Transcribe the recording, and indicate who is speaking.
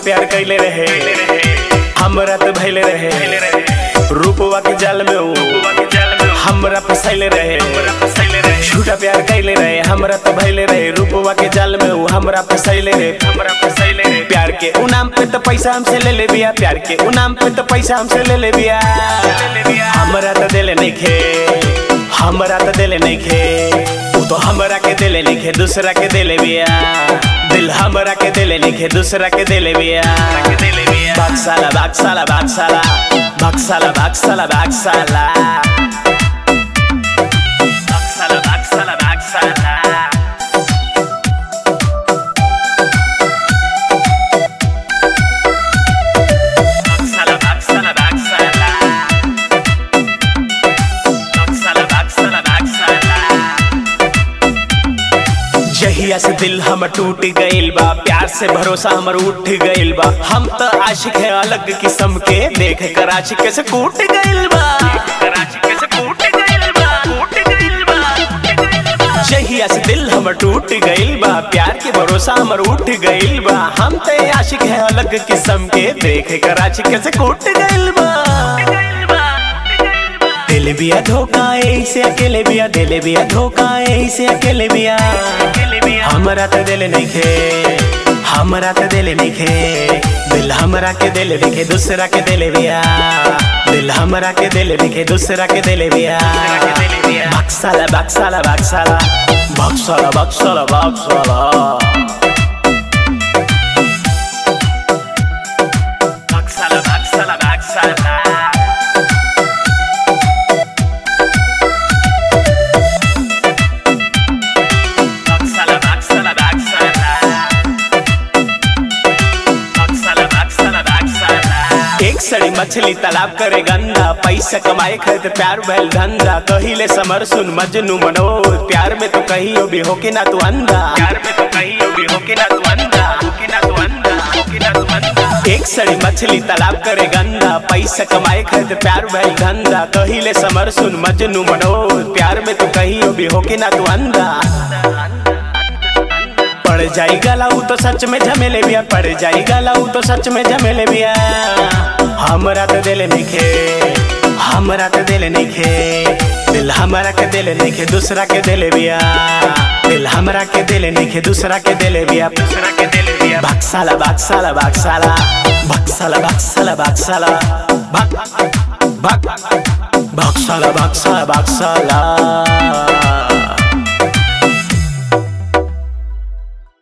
Speaker 1: प्यार कैले रहे हमरा त भैले रहे रूपवा के जाल में ऊ हमरा फसैले रहे झूठा प्यार कैले रहे हमरा त भैले रहे रूपवा के जाल में ऊ हमरा फसैले रहे हमरा फसैले रहे प्यार के ऊ नाम पे त पैसा हमसे ले ले बिया प्यार के ऊ नाम पे त पैसा हमसे ले ले बिया हमरा त देले नइखे हमरा त देले नइखे ऊ तो हमरा के देले नइखे दूसरा के देले बिया दिल हमरा के देले नइखे दूसरा के देले बिया बाक्साला बाक्साला बाक्साला बाक्साला बाक्साला बाक्साला बाक्साला बाक्साला बाक्साला बाक्साला बाक्साला बाक्साला बाक्साला बाक्साला बाक्साला जहिया से दिल हमर टूट गइल बा प्यार से भरोसा हमर उठ गइल बा हम त आशिक है अलग किस्म के देख कर आशिक से कूट गइल बा जहिया से दिल हमर टूट गइल बा प्यार के भरोसा हमर उठ गइल बा हम त आशिक है अलग किस्म के देख कर आशिक से कूट गइल बा दिल बिया धोखा ऐसे अकेले बिया दिल बिया धोखा ऐसे अकेले बिया हमरा त दिल नइखे हमरा त दिल नइखे दिल हमरा के दिल नइखे दूसरा के दिल बिया दिल हमरा के दिल नइखे दूसरा के दिल बिया बक्साला बक्साला बक्साला बक्साला बक्साला बक्साला बक्साला बक्साला बक्साला Baksala, baksala, baksala. Baksala, baksala, baksala. एक सड़ी मछली तालाब करे गंदा पैसा कमाए खातिर प्यार भैल धंधा कहिले समर सुन मजनू मनोज प्यार में तो कहियो भी होके ना तू अंधा प्यार में तो कहियो भी होके ना तू अंधा होके ना तू अंधा होके ना तू अंधा एक सड़ी मछली तालाब करे गंदा पैसा कमाए खातिर प्यार भैल धंधा कहिले समर सुन मजनू मनोज प्यार में तो कहियो भी होके ना तू अंधा पड़ जाई गला ऊ तो सच में झमेले बिया पड़ जाई गला ऊ तो सच में झमेले बिया हमरा तो दिल नइखे हमरा तो दिल नइखे दिल हमरा के दिल नइखे दूसरा के दिल बिया दिल हमरा के दिल नइखे दूसरा के दिल बिया दूसरा के दिल बिया बक्साला बक्साला बक्साला बक्साला बक्साला बक्साला बक बक बक्साला बक्साला बक्साला